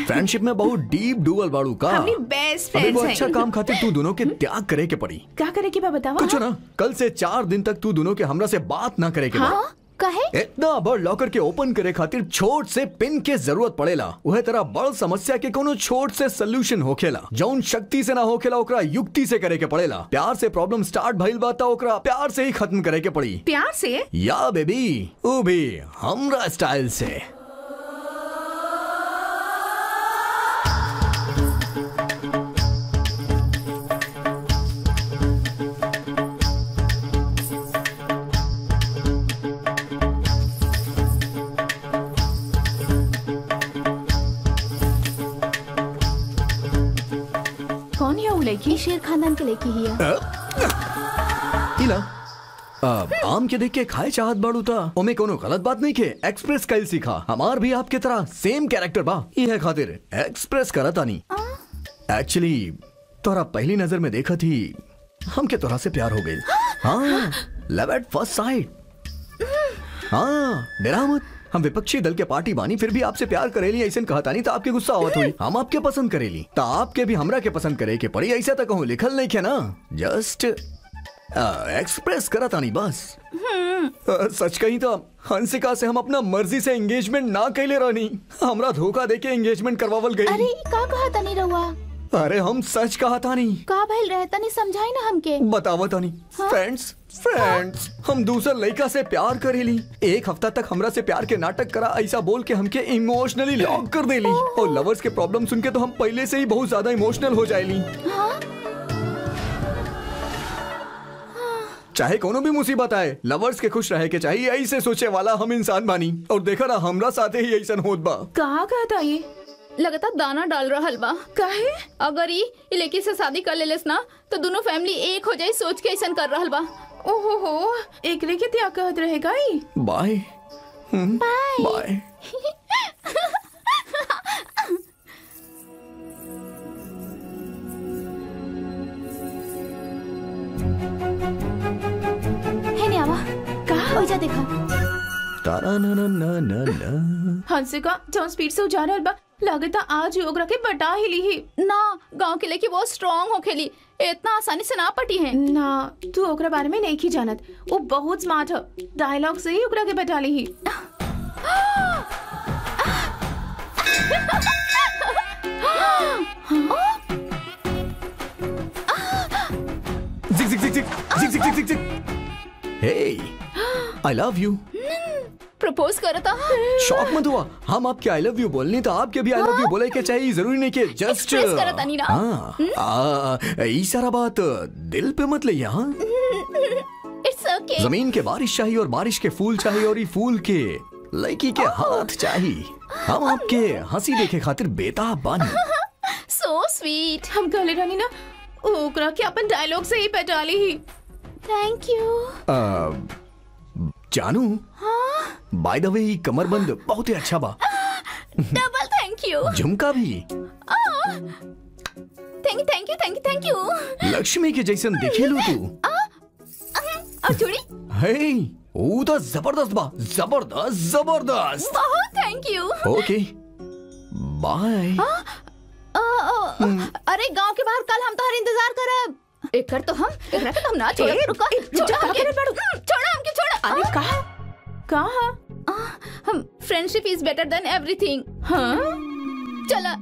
Friendship में बहुत deep dual बाड़ू का हमनी बेस्ट अभी वो फ्रेंड्स अच्छा हैं काम खातिर तू दोनों के त्याग करे के पड़ी का करे के बा बतावा कुछ ना कल से चार दिन तक तू दोनों के हमरा से बात ना करे के बा हाँ कहे इतना बड़ लॉकर के ओपन करे खातिर छोट से पिन के जरूरत पड़ेला वह तरह बड़ समस्या के कोनो छोट से सोल्यूशन होखेला जौन शक्ति से ना होखेला ओकरा युक्ति से करे के पड़ेला प्यार से प्रॉब्लम स्टार्ट भइल बा त ओकरा प्यार से ही खत्म करे के पड़ी प्यार से या बेबी वो भी हमरा स्टाइल से कौन है वो लड़की शेर खानदान के लेके ही है इला अब आम के देख के खाए चाहत बाड़ू था ओमे कोनो गलत बात नहीं के एक्सप्रेस कल सीखा हमार भी आपके तरह सेम कैरेक्टर बा ये है खातिर एक्सप्रेस करत आनी एक्चुअली तोरा पहली नजर में देखा थी हमके तोरा से प्यार हो गई हाँ लव एट फर्स्ट साइड हाँ डरा मत हम विपक्षी दल के पार्टी बानी फिर भी आपसे प्यार करेली ऐसे कहता नहीं तो आपके गुस्सा आवत हुई हम आपके पसंद करेली तो आपके भी हमरा के पसंद करे के पड़ी ऐसा तो कहूँ लिखल नहीं के ना जस्ट एक्सप्रेस करा तानी बस अ, सच कही तो हंसिका से हम अपना मर्जी से एंगेजमेंट ना कैले रहनी हमरा धोखा देके एंगेजमेंट करवावल अरे गई ई का कहा तनी रहुआ अरे हम सच कहा तानी का भइल रहे तनी समझाई ना हमके बतावा तानी फ्रेंड्स फ्रेंड्स हम दूसर लड़का से प्यार करेली एक हफ्ता तक हमरा से प्यार के नाटक करा ऐसा बोल के हमके इमोशनली लॉक कर देली और लवर्स के प्रॉब्लम सुन के तो हम पहले से ही बहुत ज्यादा इमोशनल हो जाएली चाहे कोनो भी मुसीबत आए लवर्स के खुश रहे के चाहिए ऐसे सोचे वाला हम इंसान बानी और देखा ना हमरा साथे ही ऐसा होत बा कहा कहता ये लगातार दाना डाल रहल बा काहे अगर ई ई लड़की से शादी कर लेलेस ना तो दोनों फैमिली एक हो जाई सोच के ऐसा कर रहल बा ओहो हो एक लेके त्या कहत रहेगा ही बाय बाय है नहीं आवा कहा ओइजा देखा तारा ना ना ना ना ना हंसिका जौन स्पीड से जा रहल बा लगता आज ही ओकरा के बटा ही ली ही ना गांव के लड़की बहुत स्ट्रांग होखेली इतना आसानी से ना पटी है ना तू ओकरा बारे में नहीं की जानत वो बहुत स्मार्ट है डायलॉग से ही ओकरा के बटा ली ही Zig zig zig zig zig zig zig zig zig. Hey, I love you. Propose करता शॉक मत हुआ हम आपके आई लव यू बोलनी तो आपके भी आई लव यू बोले के चाहिए जरूरी नहीं कि जस्ट Express करत तानी ना। हाँ आ, ई सारा बात दिल पे मत ले हाँ इट्स ओके जमीन के बारिश चाहिए और बारिश के फूल चाहिए और ये फूल के लड़की के हाथ चाहिए हम आपके हंसी देखे खातिर बेताब बानी सो स्वीट हम कहले रहनी ना ओकरा के अपन डायलॉग से ही बटा ली ही थैंक यू आ, जानू बाय द वे कमरबंद बहुत ही अच्छा बा डबल थैंक यू झुमका भी thank you thank you thank you thank you Lakshmi के जैसन दिखेलू तू और चूड़ी हे वो तो जबरदस्त बा जबरदस्त जबरदस्त बहुत थैंक यू ओके बाय अरे गांव के बाहर कल हम तोहर इंतजार करब एकर तो हम एकरा के तो हम ना छोड़ब ए, रुका ए, छोड़ा जा, हमके करे बाड़ू। छोड़ा हमके छोड़ा अरे कहा कहा हम friendship is better than everything हाँ चला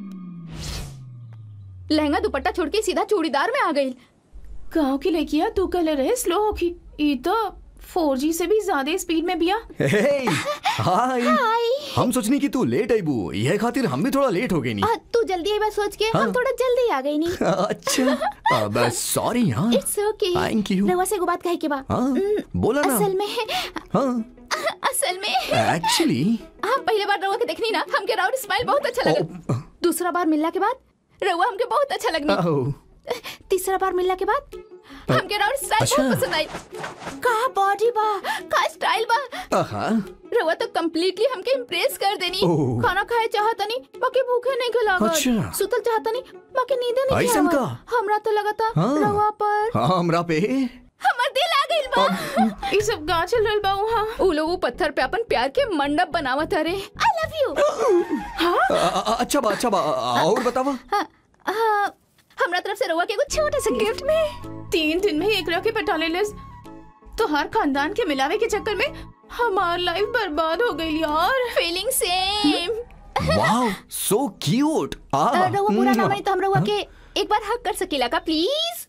लहंगा दुपट्टा छोड़ के सीधा चूड़ीदार में आ गई गाँव की लड़कियां तू कहले रहे स्लो होगी ई तो फोर जी से भी ज्यादा स्पीड में बिया हे हाय हम सोचनी कि तू लेट आई बू यह खातिर हम भी थोड़ा लेट हो गई नी आ, तू जल्दी आई बात सोच के हाँ। हम थोड़ा जल्दी आ गई नहीं अच्छा अब सॉरी हाँ इट्स ओके Thank you. रवा से एगो बात कहे के बा हाँ बोला ना असल में हाँ असल में एक्चुअली हम पहले बार रउआ के देखनी ना हमके राउर स्माइल बहुत अच्छा लगा दूसरा बार मिलना के बाद रउआ हमके बहुत अच्छा लगनी तीसरा बार मिलने के बाद हमके राउर स्टाइल अच्छा। बहुत पसंद आई का बॉडी बा का स्टाइल बा हाँ रउआ तो कम्प्लीटली हमके इम्प्रेस कर देनी ओह। खाना खाए चाहता नहीं बाकी भूखे नहीं खिला अच्छा। सुतल चाहता नहीं बाकी नींद नहीं ऐसन आवत। का? हमरा तो लगा था हाँ। रउआ पर हाँ हमरा पे हमर दिल आ गई गइल बा ये सब गा चल रहल बा वहाँ उ लोग उ पत्थर पे अपन प्यार के मंडप बनावत हरे आई लव यू अ- अ- अच्छा बा अच्छा बा और बतावा हमरा तरफ से रउआ के एगो छोटा सा गिफ्ट में तीन दिन में ही एकरा के पटा ले तो हर खानदान के मिलावे के चक्कर में हमार लाइफ बर्बाद हो गई यार feeling same wow so cute रउआ पूरा ना मानी तो हम रउआ के एक बार हक कर सकीला का प्लीज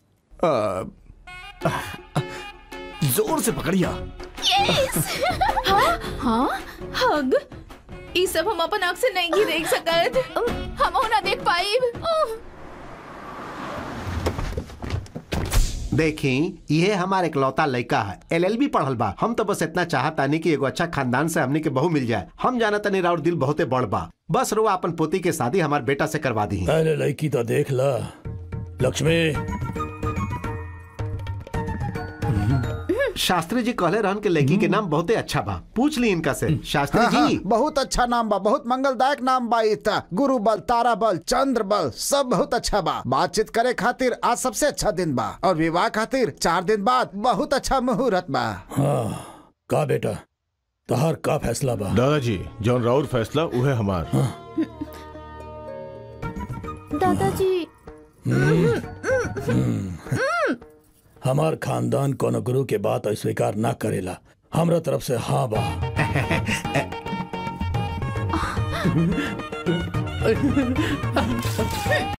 जोर से पकड़िया हाँ हग ये सब हम अपन आँख से नहीं देख सकत हम ना देख पाइब देखी ये हमारे इकलौता लड़का है एलएलबी पढ़ल बा हम तो बस इतना चाहतानी कि एगो अच्छा खानदान से हमनी के बहू मिल जाए हम जाना तनी राउर दिल बहुते बड़ बा बस रुआ अपन पोती के शादी हमार बेटा से करवा दी पहले लड़की तो देख ला लक्ष्मी शास्त्री जी कहले रहन के लड़की के नाम बहुते अच्छा बा पूछ ली इनका से शास्त्री हाँ, हाँ, जी बहुत अच्छा नाम बा बहुत मंगलदायक नाम बा ई त गुरु बल तारा बल चंद्र बल सब बहुत अच्छा बा बातचीत करे खातिर आज सबसे अच्छा दिन बा और विवाह खातिर चार दिन बाद बहुत अच्छा मुहूर्त बा हाँ का बेटा तहार का फैसला बा दादाजी जौन राउर फैसला उहे हमार दादाजी हमार खानदान कोनो गुरु के बात अस्वीकार ना करेला हमरा तरफ से हाँ बा